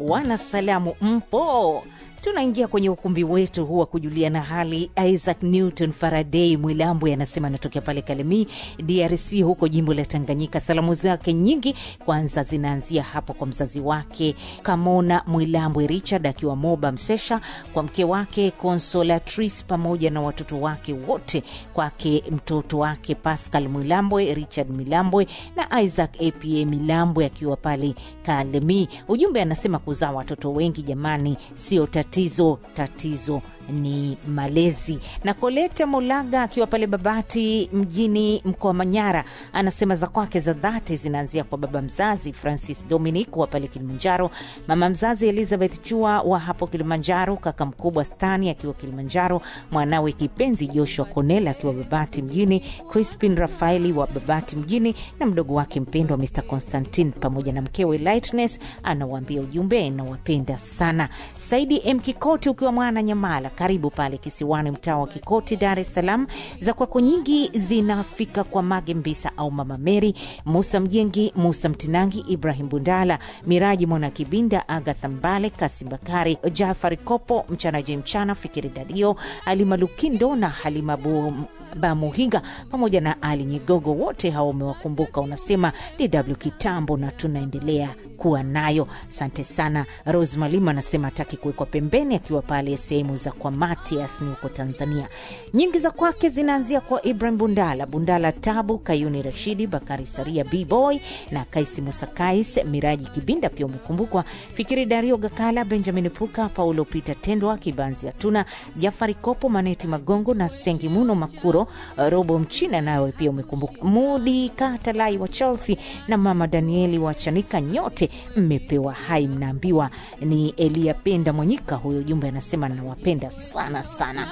wanasalamu mpo tunaingia kwenye ukumbi wetu huu wa kujuliana hali. Isaac Newton Faraday Mwilambwe anasema anatokea pale Kalemie, DRC, huko jimbo la Tanganyika. Salamu zake nyingi kwanza zinaanzia hapo kwa mzazi wake Kamona Mwilambwe Richard akiwa Moba Msesha, kwa mke wake Consolatrice pamoja na watoto wake wote, kwake mtoto wake Pascal Mwilambwe, Richard Milambwe na Isaac apa Milambwe akiwa pale Kalemie. Ujumbe anasema kuzaa watoto wengi jamani, sio tatizo, tatizo ni malezi. Na Koleta Mulaga akiwa pale Babati mjini mkoa wa Manyara anasema za kwake za dhati zinaanzia kwa baba mzazi Francis Dominic wa pale Kilimanjaro, mama mzazi Elizabeth Chua wa hapo Kilimanjaro, kaka mkubwa Stani akiwa Kilimanjaro, mwanawe kipenzi Joshua Konela akiwa Babati mjini, Crispin Rafaeli wa Babati mjini na mdogo wake mpendwa Mr Constantine pamoja na mkewe Lightness. Anawaambia ujumbe, nawapenda sana. Saidi M Kikoti ukiwa mwana Nyamala karibu pale kisiwani, mtaa wa Kikoti, Dar es Salaam. Za kwako nyingi zinafika kwa Mage Mbisa au Mama Meri, Musa Mjengi, Musa Mtinangi, Ibrahim Bundala, Miraji Mwana Kibinda, Agatha Mbale, Kasim Bakari, Jafari Kopo, Mchana Je Mchana, Fikiri Dadio, Halima Lukindo na Halima Bu Bamuhinga pamoja na Ali Nyigogo, wote hao umewakumbuka. Unasema DW kitambo na tunaendelea kuwa nayo. Asante sana. Rose Malima anasema hataki kuwekwa pembeni, akiwa pale sehemu za kwa Matias ni huko Tanzania. Nyingi za kwake zinaanzia kwa Ibrahim Bundala, Bundala Tabu, Kayuni Rashidi, Bakari Saria, Bboy na Kaisi Musakais, Miraji Kibinda pia umekumbukwa, Fikiri Dario Gakala, Benjamin Puka, Paulo Peter Tendwa, Kibanzi Atuna, Jafari Kopo, Maneti Magongo na Sengi Muno Makuro, Robo Mchina nawe pia umekumbuka, Mudi Katalai wa Chelsea na Mama Danieli wa Chanika, nyote mmepewa hai, mnaambiwa ni Elia Penda Mwanyika. Huyo jumbe anasema nawapenda sana sana.